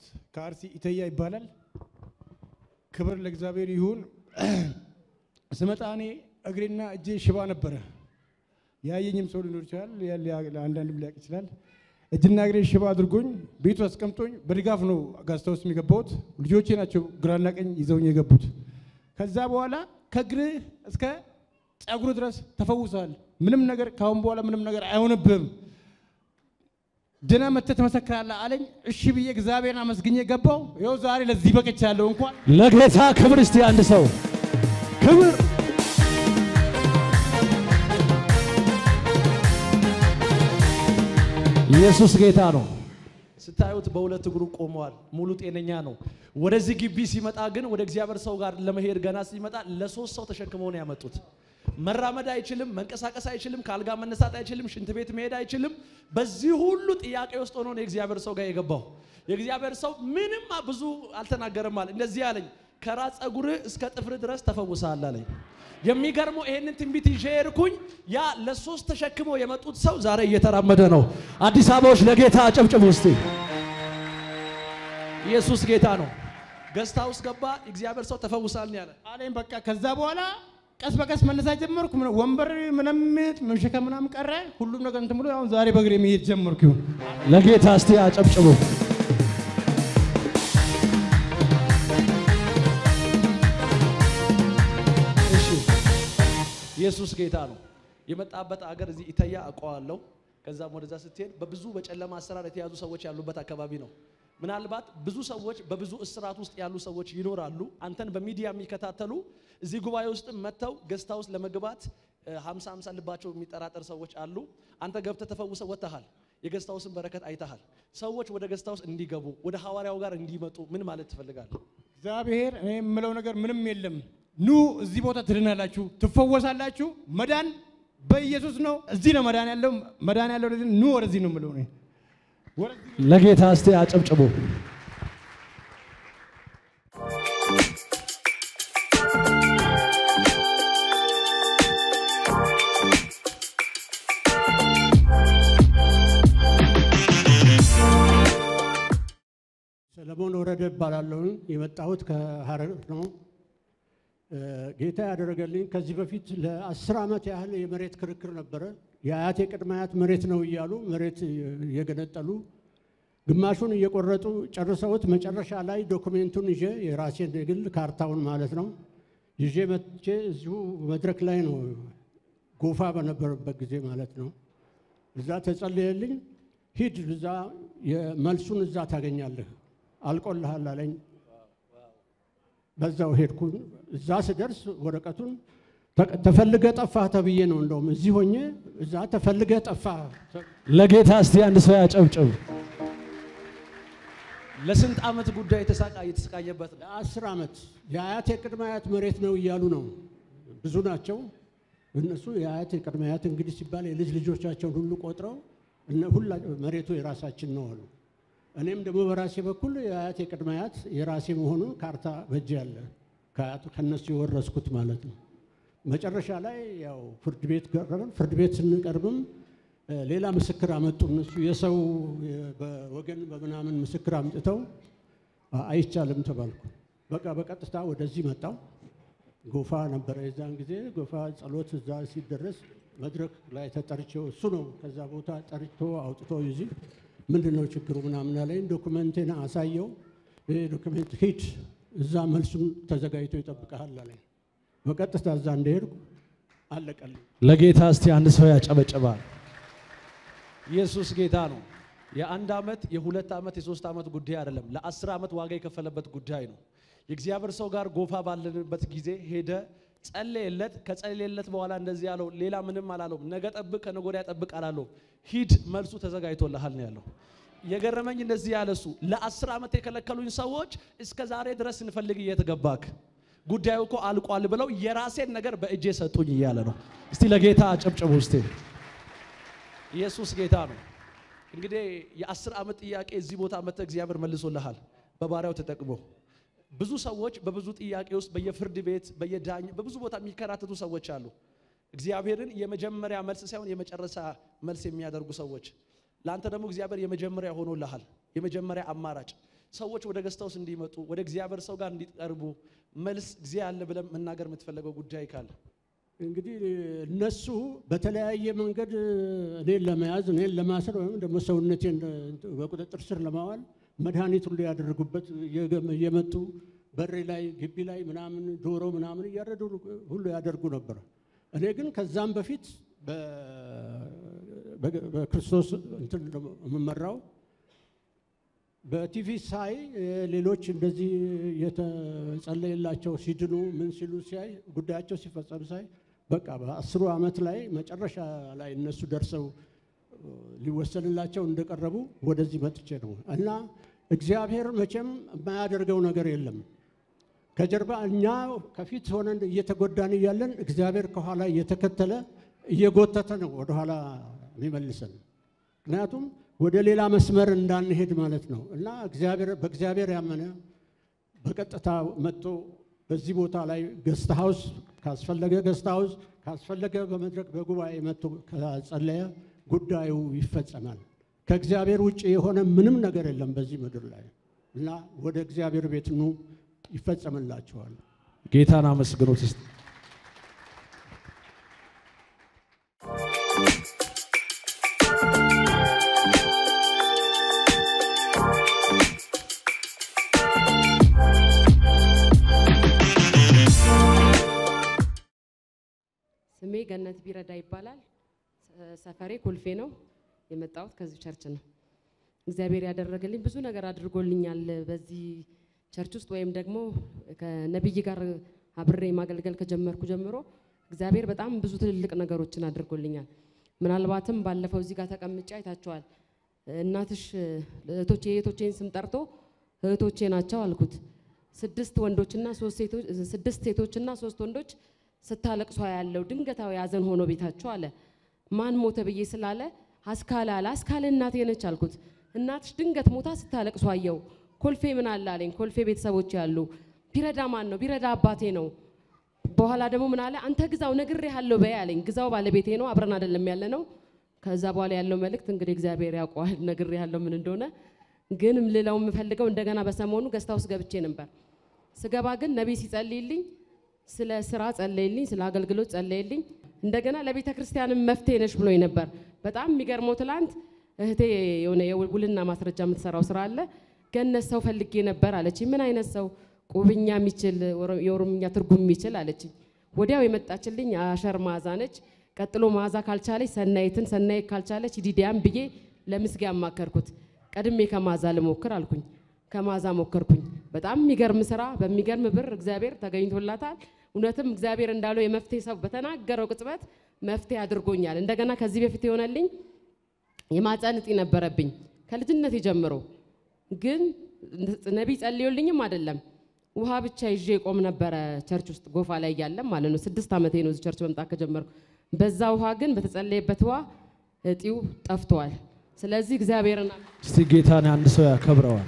ከአርሲ ኢተያ ይባላል። ክብር ለእግዚአብሔር ይሁን። ስመጣ እኔ እግሬና እጄ ሽባ ነበረ። ያየኝም ሰው ሊኖር ይችላል፣ ለአንዳንድም ሊያውቅ ይችላል። እጅና እግሬ ሽባ አድርጎኝ ቤቱ አስቀምጦኝ በድጋፍ ነው ጋስታ ውስጥ የሚገባሁት። ልጆቼ ናቸው ግራና ቀኝ ይዘውኝ የገቡት። ከዛ በኋላ ከእግርህ እስከ ጸጉር ድረስ ተፈውሰሃል። ምንም ነገር ካሁን በኋላ ምንም ነገር አይሆንብህም ድና መጥተህ ትመሰክራለህ አለኝ። እሺ ብዬ እግዚአብሔርን አመስግኜ ገባው። ይኸው ዛሬ ለዚህ በቅቻለሁ። እንኳን ለጌታ ክብር እስቲ አንድ ሰው ክብር ኢየሱስ ጌታ ነው። ስታዩት በሁለት እግሩ ቆመዋል። ሙሉ ጤነኛ ነው። ወደዚህ ግቢ ሲመጣ ግን ወደ እግዚአብሔር ሰው ጋር ለመሄድ ገና ሲመጣ ለሶስት ሰው ተሸክመው ነው ያመጡት። መራመድ አይችልም፣ መንቀሳቀስ አይችልም፣ ከአልጋ መነሳት አይችልም፣ ሽንት ቤት መሄድ አይችልም። በዚህ ሁሉ ጥያቄ ውስጥ ሆኖ ነው የእግዚአብሔር ሰው ጋር የገባው። የእግዚአብሔር ሰው ምንም ብዙ አልተናገረም አለ። እንደዚህ አለኝ፣ ከራስ ፀጉርህ እስከ ጥፍር ድረስ ተፈውሰሃል አለኝ። የሚገርመው ይሄንን ትንቢት ይዤ ሄድኩኝ። ያ ለሶስት ተሸክመው የመጡት ሰው ዛሬ እየተራመደ ነው። አዲስ አበባዎች ለጌታ አጨብጭቡ እስቲ። ኢየሱስ ጌታ ነው። ገዝታ ውስጥ ገባ። እግዚአብሔር ሰው ተፈውሳል ነው ያለ። አለኝ። በቃ ከዛ በኋላ ቀስ በቀስ መነሳት ጀመርኩ። ምን- ወንበር ምንም መሸከም ምናምን ቀረ። ሁሉም ነገር እንትን ብሎ አሁን ዛሬ በእግሬ መሄድ ጀመርኩ። ይሁን ለጌታ እስቲ አጨብጭቡ። እሺ ኢየሱስ ጌታ ነው። የመጣበት አገር እዚህ ኢተያ አውቀዋለሁ። ከዛም ወደዛ ስትሄድ በብዙ በጨለማ አሰራር የተያዙ ሰዎች ያሉበት አካባቢ ነው። ምናልባት ብዙ ሰዎች በብዙ እስራት ውስጥ ያሉ ሰዎች ይኖራሉ። አንተን በሚዲያ የሚከታተሉ እዚህ ጉባኤ ውስጥ መጥተው ገዝታ ውስጥ ለመግባት ሀምሳ ሀምሳ ልባቸው የሚጠራጠር ሰዎች አሉ። አንተ ገብተህ ተፈውሰህ ወጥተሃል። የገዝታ ውስጥን በረከት አይተሃል። ሰዎች ወደ ገዝታ ውስጥ እንዲገቡ ወደ ሐዋርያው ጋር እንዲመጡ ምን ማለት ትፈልጋለህ? እግዚአብሔር እኔ የምለው ነገር ምንም የለም። ኑ እዚህ ቦታ ትድናላችሁ፣ ትፈወሳላችሁ። መዳን በኢየሱስ ነው። እዚህ ነው መዳን ያለው። መዳን ያለው ወደዚህ ኑ፣ ወደዚህ ነው የምለው እኔ ወደዚህ ለጌታ እስቲ አጨብጭቡ። ሰለሞን ወረደ እባላለሁ። የመጣሁት ከሀረር ነው። እ፣ ጌታ ያደረገልኝ ከዚህ በፊት ለአስር ዓመት ያህል የመሬት ክርክር ነበረ። የአያቴ ቅድመ አያት መሬት ነው እያሉ መሬት እየገነጠሉ ግማሹን እየቆረጡ ጨርሰውት መጨረሻ ላይ ዶኩሜንቱን ይዤ የራሴን የግል ካርታውን ማለት ነው ይዤ መጥቼ እዚሁ መድረክ ላይ ነው ጎፋ በነበረበት ጊዜ ማለት ነው። እዛ ተጸለየልኝ። ሂድ እዛ የመልሱን እዛ ታገኛለህ አልቆልሃል አለኝ። በዛው ሄድኩኝ። እዛ ስደርስ ወረቀቱን ተ- ተፈልገ ጠፋህ ተብዬ ነው እንደውም እዚህ ሆኜ እዛ ተፈልገ ጠፋህ ተ- ለጌታ እስቲ አንድ ሰው ያጨብጭብ። ለስንት ዓመት ጉዳይ የተሳቃ የተሰቃየበት ነው። ለአስር ዓመት የአያት የቅድመ አያት መሬት ነው እያሉ ነው። ብዙ ናቸው እነሱ የአያት የቅድመ አያት እንግዲህ ሲባል የልጅ ልጆቻቸውን ሁሉ ቆጥረው እነ ሁላ መሬቱ የራሳችን ነው አሉ። እኔም ደግሞ በራሴ በኩል የአያት የቅድመ አያት የራሴ መሆኑን ካርታ በእጄ ያለ ከአያቱ ከነሱ የወረስኩት ማለት ነው። መጨረሻ ላይ ያው ፍርድ ቤት ቀረብን። ፍርድ ቤት ስንቀርብም እ፣ ሌላ ምስክር አመጡ እነሱ የሰው የ- በወገን በምናምን ምስክር አምጥተው አ- አይቻልም ተባልኩ። በቃ በቀጥታ ወደዚህ መጣው። ጎፋ ነበረ የዛን ጊዜ ጎፋ ጸሎት እዛ ሲደረስ መድረክ ላይ ተጠርቼው እሱ ነው ከዛ ቦታ ጠርቶ አውጥቶ ይዚህ ምንድን ነው ችግሩ ምናምን አለኝ። ዶኩመንቴን አሳየው። ይሄ ዶኩሜንት ሂድ እዛ መልሱን ተዘጋጅቶ ይጠብቀሃል አለኝ። በቀጥታ እዛ እንደሄድኩ አለቀልኝ። ለጌታ እስቲ አንድ ሰው ያጨበጭባል። ኢየሱስ ጌታ ነው። የአንድ ዓመት የሁለት ዓመት የሶስት ዓመት ጉዳይ አይደለም። ለአስር ዓመት ዋጋ የከፈለበት ጉዳይ ነው። የእግዚአብሔር ሰው ጋር ጎፋ ባለንበት ጊዜ ሄደ፣ ጸለየለት። ከጸለየለት በኋላ እንደዚህ ያለው ሌላ ምንም አላለውም። ነገ ጠብቅ፣ ከነገ ወዲያ ጠብቅ አላለው። ሂድ መልሱ ተዘጋጅቶልሃል ነው ያለው። የገረመኝ እንደዚህ ያለ እሱ ለአስር ዓመት የከለከሉኝ ሰዎች እስከ ዛሬ ድረስ እንፈልግ እየተገባክ ጉዳዩ እኮ አልቋል ብለው የራሴን ነገር በእጄ ሰጡኝ እያለ ነው። እስቲ ለጌታ አጨብጭቡ እስቲ። ኢየሱስ ጌታ ነው። እንግዲህ የአስር ዓመት ጥያቄ እዚህ ቦታ መጥተህ እግዚአብሔር መልሶልሃል በባሪያው ተጠቅሞ። ብዙ ሰዎች በብዙ ጥያቄ ውስጥ በየፍርድ ቤት በየዳኝ በብዙ ቦታ የሚከራተቱ ሰዎች አሉ። እግዚአብሔርን የመጀመሪያ መልስ ሳይሆን የመጨረሻ መልስ የሚያደርጉ ሰዎች። ለአንተ ደግሞ እግዚአብሔር የመጀመሪያ ሆኖልሃል። የመጀመሪያ አማራጭ ሰዎች ወደ ገስታውስ እንዲመጡ ወደ እግዚአብሔር ሰው ጋር እንዲቀርቡ መልስ ጊዜ አለ ብለን መናገር የምትፈለገው ጉዳይ ካለ እንግዲህ እነሱ በተለያየ መንገድ እኔን ለመያዝ እኔን ለማሰር ወይም ደግሞ ሰውነቴን በቁጥጥር ስር ለማዋል መድኃኒት ሁሉ ያደረጉበት እየመጡ በሬ ላይ ግቢ ላይ ምናምን ዶሮ ምናምን እያረዱ ሁሉ ያደርጉ ነበር። እኔ ግን ከዛም በፊት በክርስቶስ እንትን የምመራው በቲቪ ሳይ ሌሎች እንደዚህ የተጸለየላቸው ሲድኑ ምን ሲሉ ሲያይ ጉዳያቸው ሲፈጸም ሳይ በቃ በአስሩ ዓመት ላይ መጨረሻ ላይ እነሱ ደርሰው ሊወሰንላቸው እንደቀረቡ ወደዚህ መጥቼ ነው እና እግዚአብሔር መቼም የማያደርገው ነገር የለም። ከጀርባ እኛ ከፊት ሆነን እየተጎዳን እያለን እግዚአብሔር ከኋላ እየተከተለ እየጎተተ ነው ወደኋላ የሚመልሰን። ምክንያቱም ወደ ሌላ መስመር እንዳንሄድ ማለት ነው እና እግዚአብሔር በእግዚአብሔር ያመነ በቀጥታ መጥቶ በዚህ ቦታ ላይ ገስት ሃውስ ካስፈለገ ገስት ሃውስ ካስፈለገ በመድረክ በጉባኤ መጥቶ ከጸለየ ጉዳዩ ይፈጸማል። ከእግዚአብሔር ውጭ የሆነ ምንም ነገር የለም በዚህ ምድር ላይ እና ወደ እግዚአብሔር ቤት ኑ ይፈጸምላችኋል። ጌታን አመስግኖት እስቲ። ስሜ ገነት ቢረዳ ይባላል። ሰፈሬ ኮልፌ ነው። የመጣሁት ከዚህ ቸርች ነው። እግዚአብሔር ያደረገልኝ ብዙ ነገር አድርጎልኛል። በዚህ ቸርች ውስጥ ወይም ደግሞ ከነቢይ ጋር አብሬ ማገልገል ከጀመርኩ ጀምሮ እግዚአብሔር በጣም ብዙ ትልልቅ ነገሮችን አድርጎልኛል። ምናልባትም ባለፈው እዚህ ጋር ተቀምጬ አይታችኋል። እናትሽ እህቶቼ የእህቶቼን ስም ጠርቶ እህቶቼ ናቸው አልኩት። ስድስት ወንዶችና ሶስት ሴቶች ስድስት ሴቶችና ሶስት ወንዶች ስታለቅሷ ያለው ድንገታዊ ሐዘን ሆኖ ቤታቸው አለ። ማን ሞተ ብዬ ስላለ አስካለ አለ። አስካለ እናቴ ነች አልኩት። እናትሽ ድንገት ሞታ ስታለቅሷ አየው። ኮልፌ ምን አለ አለኝ። ኮልፌ ቤተሰቦች ያሉ ቢረዳ ማን ነው? ቢረዳ አባቴ ነው። በኋላ ደግሞ ምን አለ? አንተ ግዛው ነግሬሃለሁ በይ አለኝ። ግዛው ባለቤቴ ነው፣ አብረን አይደለም ያለ ነው። ከዛ በኋላ ያለው መልእክት እንግዲህ እግዚአብሔር ያውቀዋል፣ ነግሬሃለሁ ምን እንደሆነ። ግን ልለው የምፈልገው እንደገና በሰሞኑ ገስታ ውስጥ ገብቼ ነበር። ስገባ ግን ነቢይ ሲጸልይልኝ ስለ ስራ ጸለይልኝ፣ ስለ አገልግሎት ጸለይልኝ። እንደገና ለቤተ ክርስቲያንም መፍትሄ ነሽ ብሎኝ ነበር። በጣም የሚገርመው ትላንት እህቴ የሆነ የውልና ማስረጃ የምትሰራው ስራ አለ ገነት ሰው ፈልጌ ነበር አለችኝ። ምን አይነት ሰው? ቁብኛ የሚችል የኦሮምኛ ትርጉም የሚችል አለችኝ። ወዲያው የመጣችልኝ አሸር መዓዛ ነች። ቀጥሎ መዓዛ ካልቻለች ሰናይትን፣ ሰናይት ካልቻለች ዲዲያን ብዬ ለምስጌ አማከርኩት። ቀድሜ ከመዓዛ ልሞክር አልኩኝ። ከመዓዛ ሞከርኩኝ። በጣም የሚገርም ስራ በሚገርም ብር እግዚአብሔር ተገኝቶላታል። እውነትም እግዚአብሔር እንዳለው የመፍትሄ ሰው በተናገረው ቅጽበት መፍትሄ አድርጎኛል። እንደገና ከዚህ በፊት የሆነልኝ የማፀን እጢ ነበረብኝ ከልጅነቴ ጀምሮ ግን ነቢይ ጸልዮልኝም አይደለም ውሃ ብቻ ይዤ ቆም ነበረ ቸርች ውስጥ ጎፋ ላይ እያለም ማለት ነው። ስድስት ዓመቴ ነው እዚህ ቸርች መምጣት ከጀመርኩ። በዛ ውሃ ግን በተጸለየበት ውሃ እጢው ጠፍተዋል። ስለዚህ እግዚአብሔርን እስቲ ጌታን አንድ ሰው ያከብረዋል።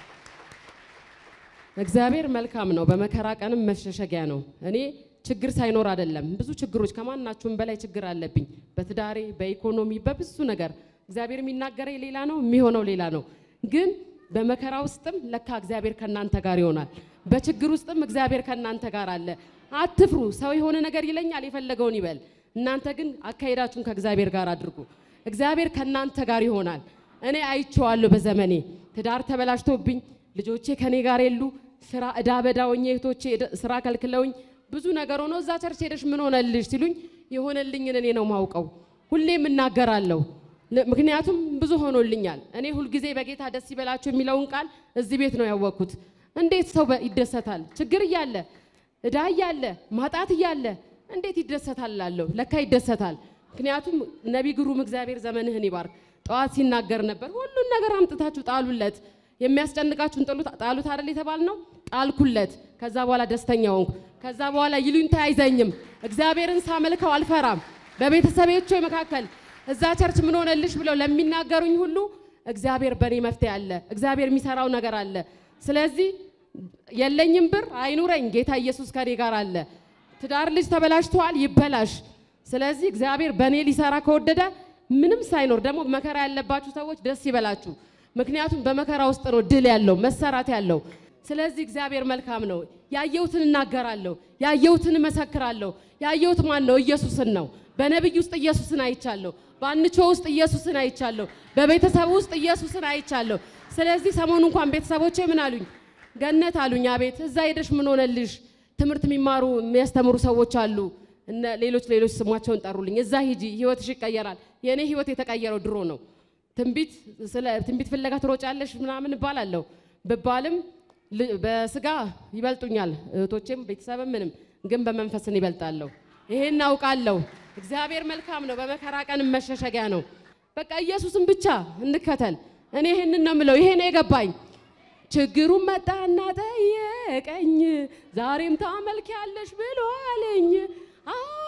እግዚአብሔር መልካም ነው፣ በመከራ ቀንም መሸሸጊያ ነው። እኔ ችግር ሳይኖር አይደለም ብዙ ችግሮች ከማናችሁም በላይ ችግር አለብኝ፣ በትዳሬ፣ በኢኮኖሚ፣ በብዙ ነገር እግዚአብሔር የሚናገረኝ ሌላ ነው፣ የሚሆነው ሌላ ነው። ግን በመከራ ውስጥም ለካ እግዚአብሔር ከእናንተ ጋር ይሆናል። በችግር ውስጥም እግዚአብሔር ከእናንተ ጋር አለ። አትፍሩ። ሰው የሆነ ነገር ይለኛል፣ የፈለገውን ይበል። እናንተ ግን አካሄዳችሁን ከእግዚአብሔር ጋር አድርጉ። እግዚአብሔር ከእናንተ ጋር ይሆናል። እኔ አይቼዋለሁ በዘመኔ ትዳር ተበላሽቶብኝ ልጆቼ ከኔ ጋር የሉ ስራ እዳ በዳ ሆኜ እህቶቼ ስራ ከልክለውኝ ብዙ ነገር ሆኖ እዛ ቸርች ሄደሽ ምን ሆነልሽ ሲሉኝ የሆነልኝን እኔ ነው ማውቀው። ሁሌም እናገራለሁ። ምክንያቱም ብዙ ሆኖልኛል። እኔ ሁልጊዜ በጌታ ደስ ይበላችሁ የሚለውን ቃል እዚህ ቤት ነው ያወቅኩት። እንዴት ሰው ይደሰታል? ችግር እያለ እዳ እያለ ማጣት እያለ እንዴት ይደሰታል እላለሁ። ለካ ይደሰታል። ምክንያቱም ነቢይ ግሩም እግዚአብሔር ዘመንህን ይባርክ ጠዋት ሲናገር ነበር። ሁሉን ነገር አምጥታችሁ ጣሉለት፣ የሚያስጨንቃችሁን ጥሉት ጣሉት አይደል የተባል ነው። ጣልኩለት። ከዛ በኋላ ደስተኛ ሆንኩ። ከዛ በኋላ ይሉኝታ አይዘኝም። እግዚአብሔርን ሳመልከው አልፈራም። በቤተሰቦቼ መካከል እዛ ቸርች ምን ሆነልሽ ብለው ለሚናገሩኝ ሁሉ እግዚአብሔር በእኔ መፍትሄ አለ። እግዚአብሔር የሚሰራው ነገር አለ። ስለዚህ የለኝም ብር አይኑረኝ፣ ጌታ ኢየሱስ ከኔ ጋር አለ። ትዳር ልጅ ተበላሽተዋል፣ ይበላሽ። ስለዚህ እግዚአብሔር በእኔ ሊሰራ ከወደደ ምንም ሳይኖር ደግሞ መከራ ያለባችሁ ሰዎች ደስ ይበላችሁ። ምክንያቱም በመከራ ውስጥ ነው ድል ያለው መሰራት ያለው። ስለዚህ እግዚአብሔር መልካም ነው። ያየሁትን እናገራለሁ፣ ያየሁትን እመሰክራለሁ። ያየሁት ማን ነው? ኢየሱስን ነው። በነቢይ ውስጥ ኢየሱስን አይቻለሁ። በአንቾ ውስጥ ኢየሱስን አይቻለሁ። በቤተሰብ ውስጥ ኢየሱስን አይቻለሁ። ስለዚህ ሰሞኑ እንኳን ቤተሰቦቼ ምን አሉኝ? ገነት አሉኝ። አቤት እዛ ሄደሽ ምን ሆነልሽ? ትምህርት የሚማሩ የሚያስተምሩ ሰዎች አሉ። እነ ሌሎች ሌሎች ስሟቸውን ጠሩልኝ። እዛ ሂጂ፣ ህይወትሽ ይቀየራል። የእኔ ህይወት የተቀየረው ድሮ ነው። ትንቢት ስለ ትንቢት ፍለጋ ትሮጫለሽ ምናምን እባላለሁ ብባልም ል- በስጋ ይበልጡኛል እህቶቼም ቤተሰብም ምንም፣ ግን በመንፈስን ይበልጣለሁ። ይሄን አውቃለሁ። እግዚአብሔር መልካም ነው። በመከራ ቀን መሸሸጊያ ነው። በቃ ኢየሱስን ብቻ እንከተል። እኔ ይሄንን ነው የምለው። ይሄ ነው የገባኝ። ችግሩን መጣና ጠየቀኝ፣ ዛሬም ታመልኪያለሽ ብሎ አለኝ። አዎ